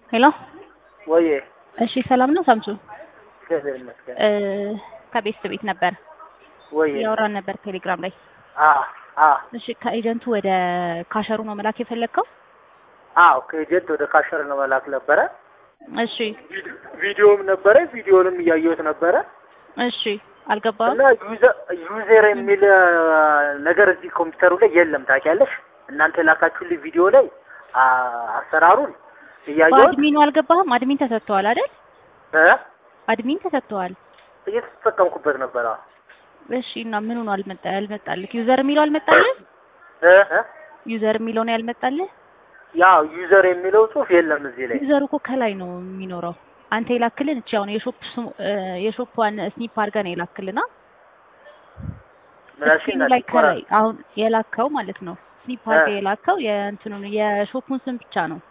ሄሎ ወይ እሺ፣ ሰላም ነው ሳምሱ? እግዚአብሔር ይመስገን። እ ከቤት ቤት ነበር ወይ ያወራን ነበር ቴሌግራም ላይ። አ አ እሺ፣ ከኤጀንቱ ወደ ካሸሩ ነው መላክ የፈለግከው? አዎ ከኤጀንት ወደ ካሸር ነው መላክ ነበረ። እሺ ቪዲዮም ነበረ፣ ቪዲዮንም እያየሁት ነበረ እሺ፣ አልገባም። እና ዩዘር ዩዘር የሚል አ፣ ነገር እዚህ ኮምፒውተሩ ላይ የለም። ታውቂያለሽ እናንተ የላካችሁልኝ ቪዲዮ ላይ አ፣ አሰራሩን እያየሁት በአድሚኑ አልገባህም? አድሚን ተሰጥተዋል አይደል? እ አድሚን ተሰጥተዋል። እየተጠቀምኩበት ነበረ። እሺ እና ምኑ ነው አልመጣ ያልመጣልህ? ዩዘር የሚለው አልመጣልህ? እ እ ዩዘር የሚለው ነው ያልመጣልህ? ያው ዩዘር የሚለው ጽሑፍ የለም እዚህ ላይ። ዩዘሩ እኮ ከላይ ነው የሚኖረው። አንተ የላክልን እቺ አሁን የሾፕ ስሙ የሾፕዋን ስኒፕ አድርገህ ነው የላክልና ምናሽ ስክሪኑ ላይ ከላይ አሁን የላከው ማለት ነው ስኒፕ አድርገህ የላከው የእንትኑን የሾፑን ስም ብቻ ነው።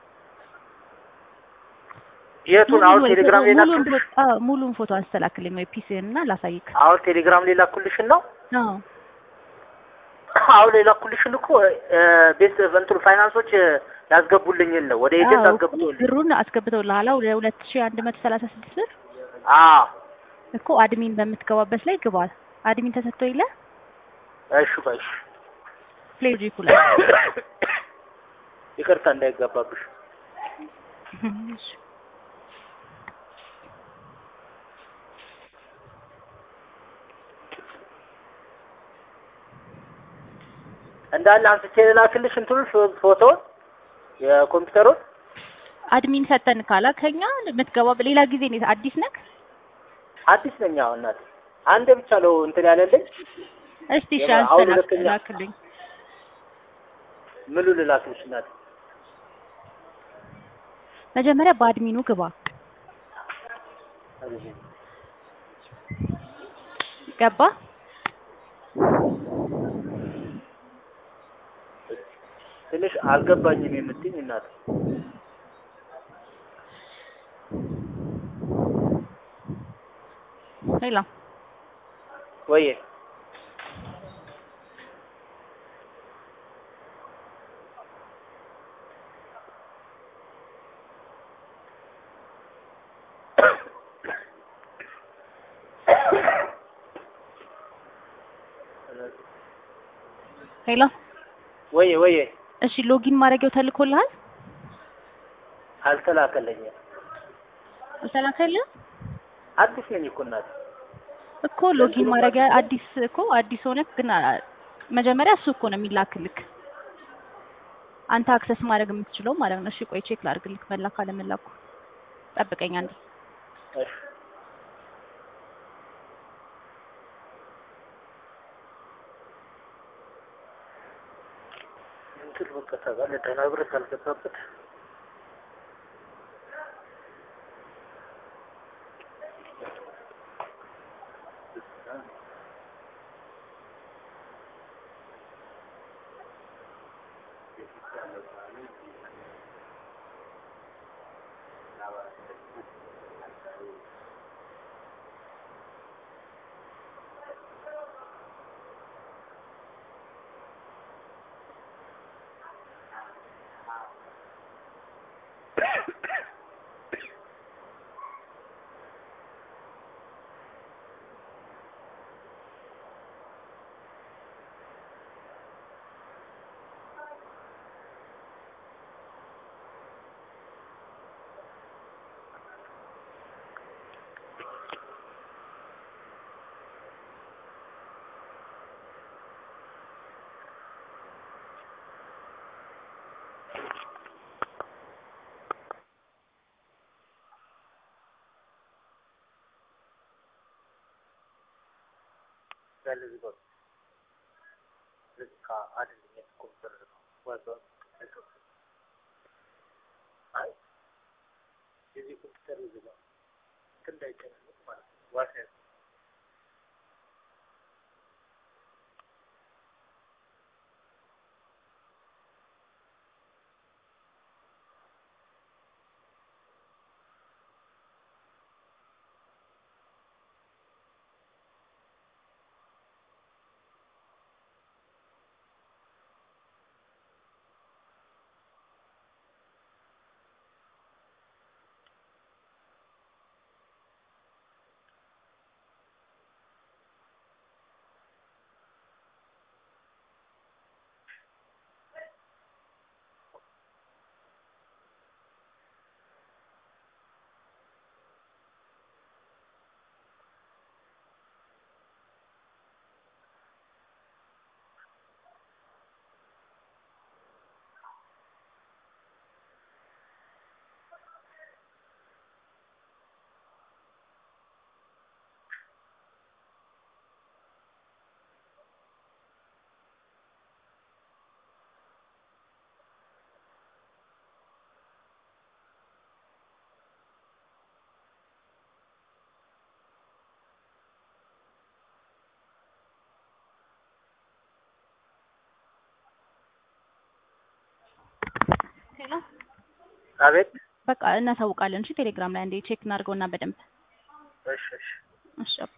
የቱን አሁን ሙሉን ቴሌግራም ላይ ሙሉን ላኩልሽ? ፎቶ- አዎ፣ ሙሉን ፎቶ አስተላክልኝ ወይ ፒሲን እና ላሳይክ። አሁን ቴሌግራም ላይ ላኩልሽን ነው አዎ አሁን ላይ ላኩልሽን እኮ እ፣ ቤት እንትኑ ፋይናንሶች እ፣ ያስገቡልኝን ነው ወደ ኤጀንት አዎ፣ አስገብቶልኝ። ብሩን አስገብተውልሃል ወደ ሁለት ሺህ አንድ መቶ ሰላሳ ስድስት ብር አዎ እኮ አድሚን በምትገባበት ላይ ግባ። አድሚን ተሰጥቶ የለ እሺ ባይሽ ፕሌጂኩ ላይ ይቅርታ እንዳይገባብሽ። እሺ። እንዳለ አንስቼ ልላክልሽ እንትኑ ፎቶውን የኮምፒውተሩን አድሚን ሰጠን ካላ ከኛ የምትገባ ሌላ ጊዜ ነው። አዲስ ነክ አዲስ ነኝ። አሁን እናቴ አንዴ ብቻ ነው እንትን ያለልኝ። እስቲ እሺ የማ- አሁን አንተ ሁለተኛ- ላክልኝ። ምሉ ልላክልሽ እናቴ? መጀመሪያ በአድሚኑ ግባ። ገባ ትንሽ አልገባኝም የምትይኝ እናቴ። ሌላ ወይ ሌላ ወይ ወይ እሺ ሎጊን ማድረጊያው ተልኮልሃል? አልተላከለኝም። ተላከልህ አዲስ ነኝ እኮ እናቴ። እኮ ሎጊን ማድረጊያ አዲስ እኮ አዲስ ሆነ ግን አ- መጀመሪያ እሱ እኮ ነው የሚላክልክ አንተ አክሰስ ማድረግ የምትችለው ማለት ነው። እሺ ቆይ ቼክ ላድርግልክ መላክ አለመላኩ። ጠብቀኝ አንዴ። እሺ እንትን በቃ ታውቃለህ፣ ደህና ብር ካልገባበት ያለ እዚህ ጋር ልክ አይደለም የኮምፒውተር ነው ዋጋው አይ የዚህ ኮምፒውተር እዚህ ጋር እንዳይጨናነቅ ማለት ነው ዋጋ ሄሎ አቤት። በቃ እናሳውቃለን። እሺ ቴሌግራም ላይ አንዴ ቼክ እናድርገውና በደንብ እሺ እሺ እሺ